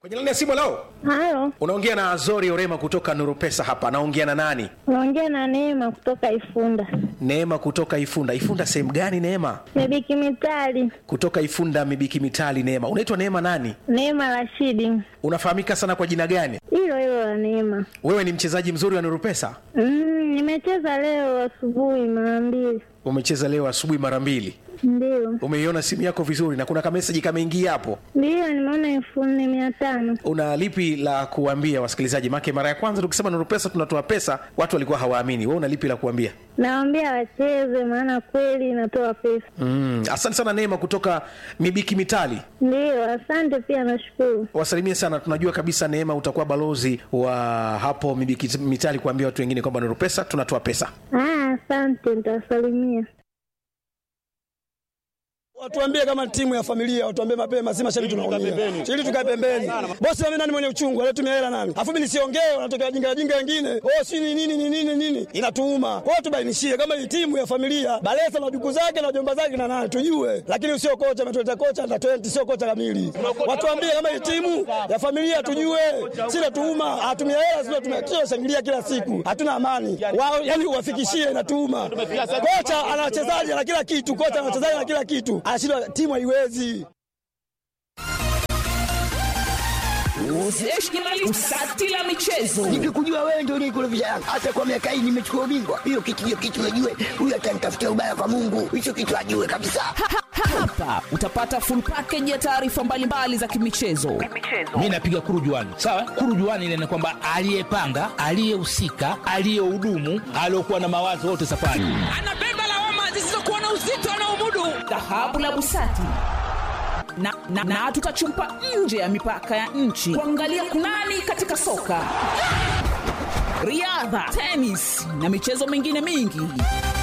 kwenye laini ya simu leo Halo, unaongea na azori orema kutoka nuru pesa hapa naongea na nani unaongea na Neema kutoka Ifunda. neema kutoka ifunda ifunda sehemu gani neema Mebiki Mitali, kutoka ifunda mibiki mitali neema unaitwa neema nani Neema Rashidi, unafahamika sana kwa jina gani hilo hilo la Neema. wewe ni mchezaji mzuri wa nuru pesa Mm, nimecheza leo asubuhi mara mbili, umecheza leo asubuhi mara mbili ndio umeiona simu yako vizuri na kuna kameseji kameingia hapo ndio, nimeona elfu nne mia tano. una lipi la kuambia wasikilizaji make mara ya kwanza tukisema nuru pesa tunatoa pesa watu walikuwa hawaamini wewe una lipi la kuambia Nawaambia wacheze, maana kweli inatoa pesa. mm, asante sana neema kutoka mibiki mitali Ndio, asante pia, nashukuru. wasalimie sana tunajua kabisa neema utakuwa balozi wa hapo mibiki mitali kuambia watu wengine kwamba nuru pesa tunatoa pesa Ah, asante, nitawasalimia. Watuambie kama timu ya familia, watuambie mapema, si mashabiki tunaongea. Ili tukae pembeni. Bosi mimi nani mwenye uchungu, alitumia hela nani? Afu mimi nisiongee, wanatokea jinga jinga wengine. Oh, si ni nini ni nini nini? Inatuuma. Kwa hiyo tubainishie kama hii timu ya familia, Balesa na duku zake na jomba zake na nani tujue. Lakini sio kocha ametuleta kocha na 20 sio kocha kamili. Watuambie kama hii timu ya familia tujue. Si natuuma, atumia hela sio tumia shangilia kila siku. Hatuna amani. Wao yani uwafikishie inatuuma. Kocha ana wachezaji na kila kitu, kocha ana wachezaji na kila kitu. Anashindwa timu haiwezi. Usati la michezo Nikikujua wewe ndio unikurudisha Yanga. Hata kwa miaka hii nimechukua ubingwa. Hiyo kitu hiyo kitu najue. Huyu atanitafutia ubaya kwa Mungu. Hicho kitu ajue kabisa. hapa utapata full package ya taarifa mbalimbali za kimichezo mi napiga kurujuani sawa kurujuani ile ni kwamba aliyepanga aliyehusika aliyehudumu aliyokuwa na mawazo wote safari anabeba lawama zisizokuwa na uzito anaomudu dhahabu la busati na, na, na tutachumpa nje ya mipaka ya nchi kuangalia kunani katika soka riadha tenis na michezo mingine mingi